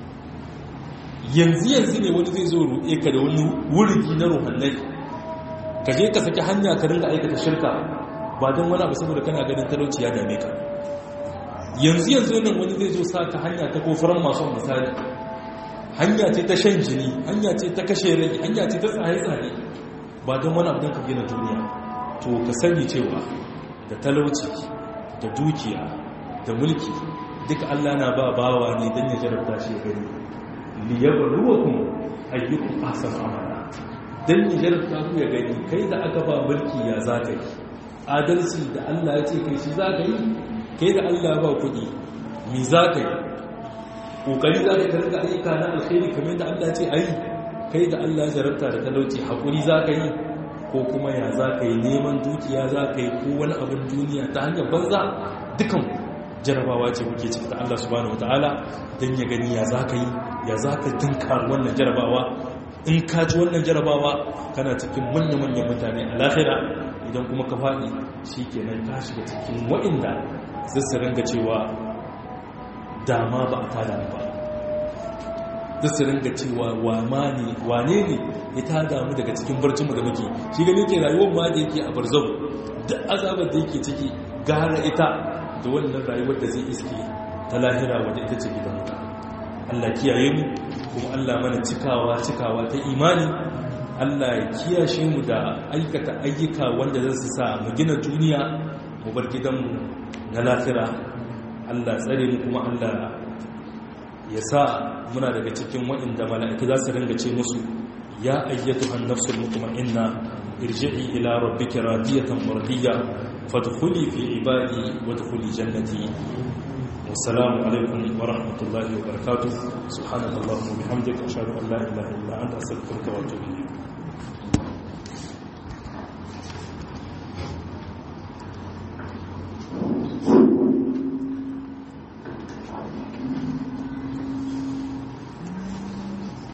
yanzu yanzu ne wani zai zo roƙe ka da wani wurgi na ruhannai ka je ka saki hanya ka ringa aikata shirka ba don wani abu saboda kana ganin talauci ya dame ka yanzu yanzu nan wani zai zo sa ka hanya ta kofaran masu misali hanya ce ta shan jini hanya ce ta kashe rai hanya ce ta tsaye-tsaye ba don wani abin ka gina duniya to ka sani cewa da talauci da dukiya da mulki duka Allah na ba bawa ne don ya jarabta shi gani liyabluwakum ayyukum ahsanu amala dan ya jarabta ku ya gani kai da aka ba mulki ya zaka yi adalci da Allah ya ce kai shi zaka yi kai da Allah ba kuɗi mi zaka yi kokari zaka karga ayyuka na alkhairi kamar da Allah ya ce ayi kai da Allah ya jarabta da talauci hakuri zaka yi ko kuma ya zaka yi neman dukiya zaka yi ko wani abin duniya ta hanyar banza dukan jarabawa ce muke ciki da Allah subhanahu wataala dan ya gani ya zaka yi ya zaka dinka wannan jarabawa in ka ji wannan jarabawa kana cikin manya-manyan mutane a lahira idan kuma ka faɗi shi kenan ka shiga cikin wa'inda zai su ringa cewa dama ba a tada ba zai su ringa cewa wane ne ya tada mu daga cikin barcinmu da muke shi gani ke rayuwar ma da yake a barzau da azabar da yake ciki gara ita da wannan rayuwar da zai iske ta lahira wadda ita ce gidan wuta Allah kiyaye mu kuma Allah mana cikawa cikawa ta imani Allah ya kiyashe mu da aikata ayyuka wanda zai su sa mu gina duniya mu bar gidanmu na lahira Allah tsare mu kuma Allah ya sa muna daga cikin waɗanda mala'ika za su ringa ce musu ya ayyatu an nafsul mutma'inna irji'i ila rabbika radiyatan mardiyya fadkhuli fi ibadi wadkhuli jannati والسلام عليكم ورحمة الله وبركاته سبحانك اللهم وبحمدك أشهد أن لا إله إلا أنت أستغفرك وأتوب إليك